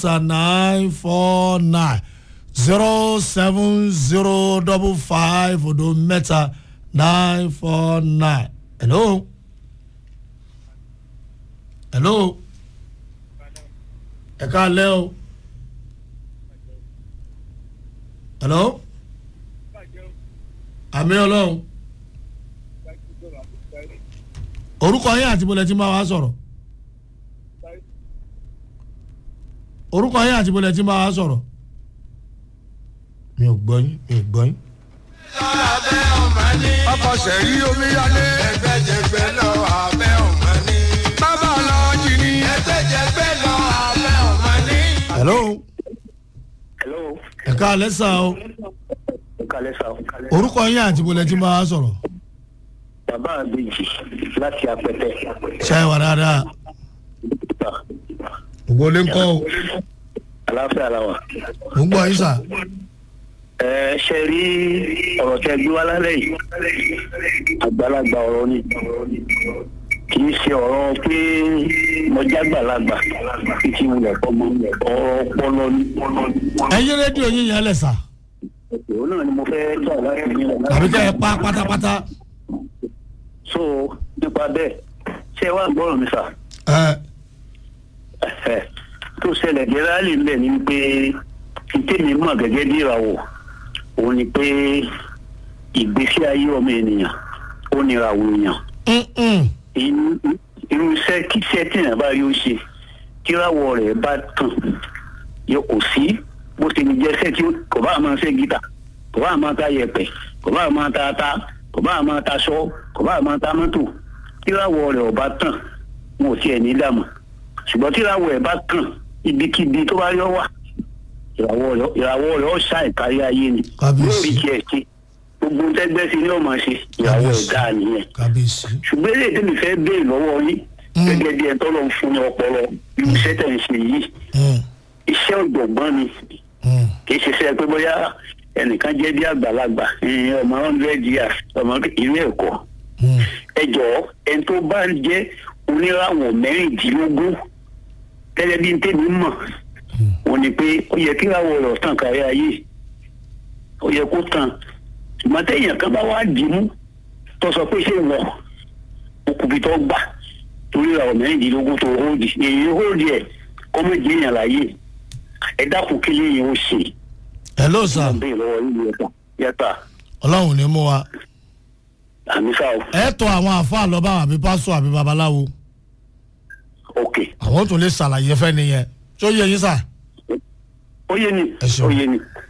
nine four nine zero seven zero double five odo mẹ́ta nine four nine. hello. hello. ẹ káalẹ́ o. hello. àmì ọlọ́run. orúkọ yín àti bọ́lẹ̀ tí máa wá sọ̀rọ̀. orúkọ yín àti bọ́lẹ̀ tí máa wá sọ̀rọ̀. mi ò gbọ́ yín mi ò gbọ́ yín. abẹ́ ọmọ ní. ọkọ̀ sẹ̀rí omíyalé. ẹgbẹ́jẹgbẹ́ lọ abẹ́ ọmọ ní. bàbá ọlọ́jì ni. ẹgbẹ́jẹgbẹ́ lọ abẹ́ ọmọ ní. hello. hello ẹ káalẹ́ sà o. kalẹ sa orúkọ yín àti bọ́lẹ̀ tí máa wá sọ̀rọ̀. bàbá àbèjì láti apẹtẹ ṣe é wà dáadáa. gbogbo lè ń kọ́ o. aláfẹ ara wa. mo ń gbọ́ yín sà. ẹ ṣe rí ọ̀rọ̀ tẹ gbé wá lálẹ́ yìí àgbàlagbà ọ̀rọ̀ ni kì í ṣe ọ̀rọ̀ pé mọ̀jágbàlagbà títí wulẹ̀ fọmọ ọ̀rọ̀ ọpọlọ ni. ẹyin rédíò yín yẹn lẹ̀ sà. òun náà ni mo fẹ́ gbà láti ní àbí kẹ́ ẹ pa pátápátá. so nípa bẹ́ẹ̀ ṣé wàá gbọ́rọ̀ mi sà. ẹ Ẹ̀hẹ̀. tó ṣẹlẹ̀ gẹ́rálì ńlẹ̀ ni pé tèmi mọ̀ gẹ́gẹ́ bí ìràwọ̀ òun ni pé ìgbésí ayé ọmọ ènìyàn ó ní ìràwọ̀ èèyàn ǹǹ. Irú- irú iṣẹ́ kí iṣẹ́ tí èèyàn bá rí ó ṣe kíràwọ̀ rẹ̀ bá tàn yóò kò sí bó ṣe ní jẹ́sẹ́ tí ó- kò bá máa ṣe gítà kò bá máa ta yẹ̀pẹ̀ kò bá máa ta ata kò bá máa ta aṣọ kò bá máa ta mọ́tò kíràwọ̀ rẹ̀ ò bá tàn wọn ò tiẹ̀ ní dààmú ṣùgbọ́n kíràwọ̀ ẹ̀ bá tàn ibikíbi tó bá yọ wà ìràwọ̀ rẹ̀ ìràwọ̀ rẹ̀ ó ṣá ìkárí ayé ni Kábíyèsí. yóò rí tiẹ̀ ṣe gbogbo tẹ́gbẹ́ sí ni ó máa ṣe ìràwọ̀ ẹ̀ Kábíyèsí. dáa nìyẹn kábíyèsí. ṣùgbọ́n èdè tèmi fẹ́ béèrè lọ́wọ́ yín Mm. gẹ́gẹ́ bí ẹ tọ́lọ́ ń fún ní ọpọlọ irú iṣẹ́ tẹ̀ ń ṣe yìí ǹ iṣẹ́ ọ̀jọ̀gbọ́n ni ǹ. kì í ṣe iṣẹ́ pé bóyá ẹnìkan jẹ́ bí àgbàlagbà ẹ̀yìn ọmọ hundred years ọmọ ìlú ẹ̀kọ́ ǹ. ẹ jọ̀ọ́ ẹni tó bá ń jẹ́ oníràwọ̀ mẹ́rìndínlógún gẹ́gẹ́ bí tèmi mọ̀ wọ́n ní pé ó yẹ kí ìràwọ̀ rẹ̀ tàn kárí ayé ó yẹ kó tàn ṣùgbọ́n téèyàn kan bá wá dì í mú tó sọ pé ṣé wọ̀ okùnbi tó gbà torí ìràwọ̀ mẹ́rìndínlógún tó hóòdì èyí hóòdì ẹ̀ kọ́ méje èèyàn láyé ẹ dákun kí lèyìn ó ṣe hello sà bẹ́ẹ̀ lọ́wọ́ yìí yẹta yẹta ọlọ́run ní mú wa. àmì sáà ẹ tọ àwọn àáfàá lọ́ba àbí pásọ àbí babaláwo ok àwọn tó lè ṣàlàyé fẹ́ nìyẹn tó yẹ yín sà. ó yé ni Ẹ ṣeun. ó yé ni.